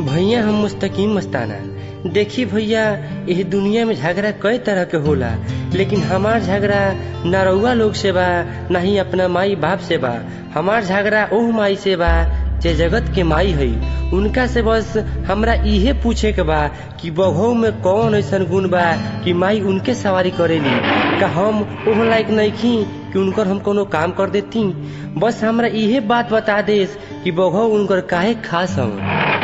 भैया हम मुस्तकीम मस्ताना देखी भैया यह दुनिया में झगड़ा कई तरह के होला लेकिन हमार झगड़ा ना रउआ लोग से बा ना ही अपना माई बाप से बा हमार झगड़ा ओह माई से बा जे जगत के माई है उनका से बस हमरा इहे पूछे के बा कि बघौ में कौन ऐसा गुण बा कि माई उनके सवारी करेली का हम ओह लायक नइखी कि उनकर हम कोनो काम कर देती बस हमरा इहे बात बता देस कि बघौ उनकर काहे खास हम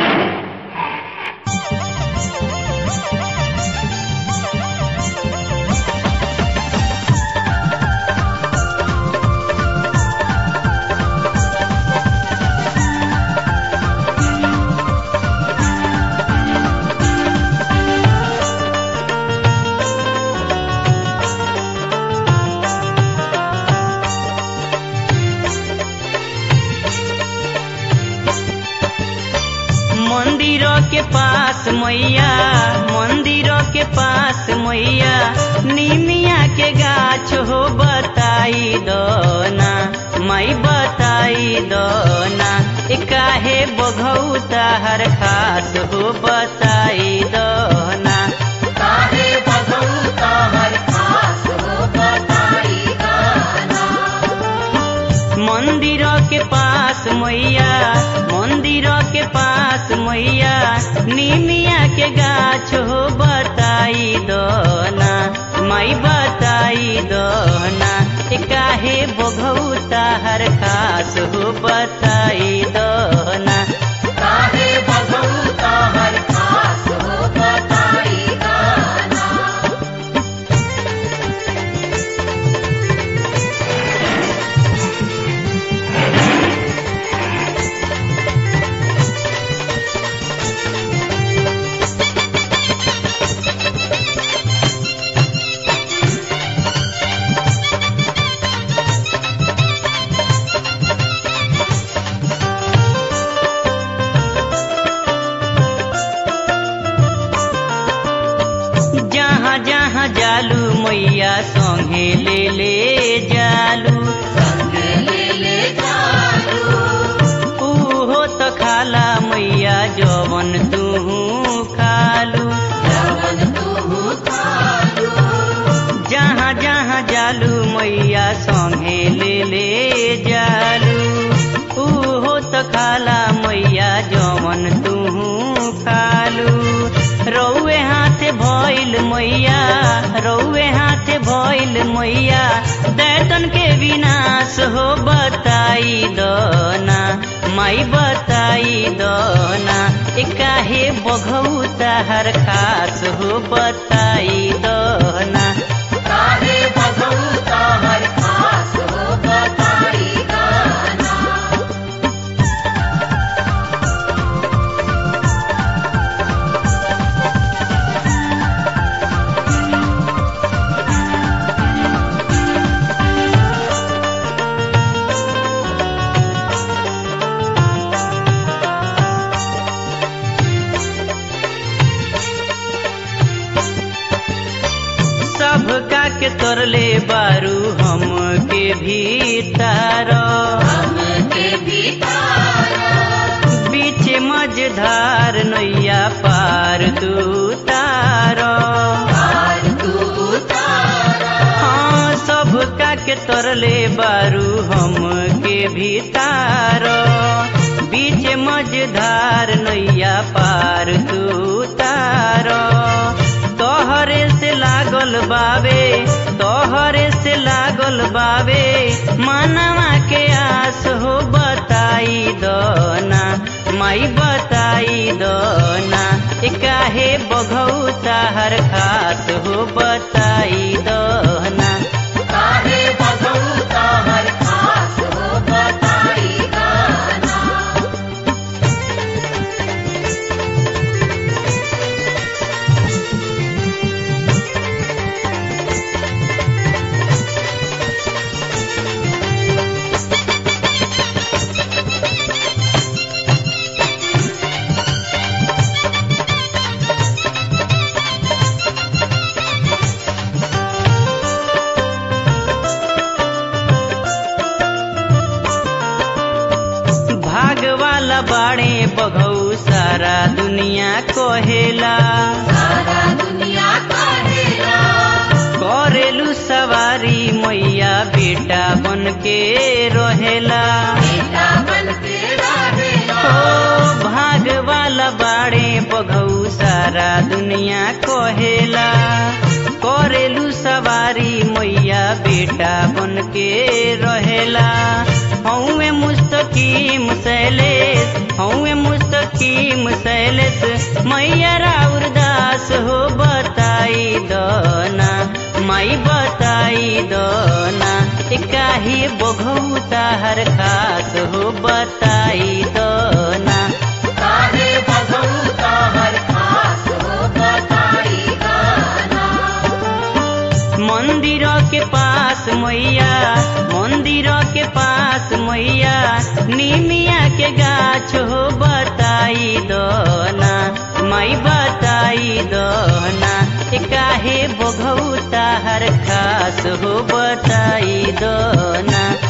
मंदिर के पास मैया मंदिर के पास मैया निमिया के गाछ हो बताई दना माई बताई दना ए काहे बघौता हर खास हो बताई दना काहे बघौता हर खास हो बताई गाना मंदिर के पास मैया मंदिर के पास मैया निमिया के गाछ हो बताई दना माई बताई दना ए काहे बघौता हर खास हो बताई दना काहे बघौता हर खास हो बताई गाना जहाँ जहाँ जालू मैया संगे ले ले जालू संगे ले ले जालू उहो त खाला मैया जवन तू खालू जवन तू खालू जहाँ जहाँ जालू मैया संगे ले ले जालू उहो त खाला मैया जवन तू खालू रौए हाथे भइल मैया रौए हाथे भइल मैया दैतन के विनाश हो बताई दना माई बताई दना ए काहे बघौता हर खास हो बताई दना काहे बघौता हर खास हो बताई गाना सब का के तोरले बारू हम के भीतर हमके भीतर बीच मझधार नैया पार तू तार पार तू तारा हाँ सब का के तोरले बारू हम के भीतर बीच मझधार नैया पार तू तार तोहरे से लागल बावे तोहरे से लागल बावे मानवा के आस हो बताई दना माई बताई दना ए काहे बघौता हर खास हो बताई दना काहे बघौता हर खास हो बताई गाना हाँ सारा दुनिया कहेला सारा दुनिया कहेला करेलू सवारी मैया बेटा बन के रहेला बेटा बन के रहेला ओ भाग वाला बाड़े बघऊ सारा दुनिया कहेला करेलू सवारी मैया बेटा बन के रहेला हौवे मुस्तकीम शैलेश हौवे मुस्तकीम शैलेश मैया राउर दास हो बताई दना माई बताई दना काहे बघऊ ताहर खास हो बताई दना काहे बधौता हर खास हो बताई गाना मंदिर के पास मैया मंदिर के पास मैया निमिया के गाछ हो बताई दना माई बताई दना काहे बघऊ ताहर खास हो बताई दना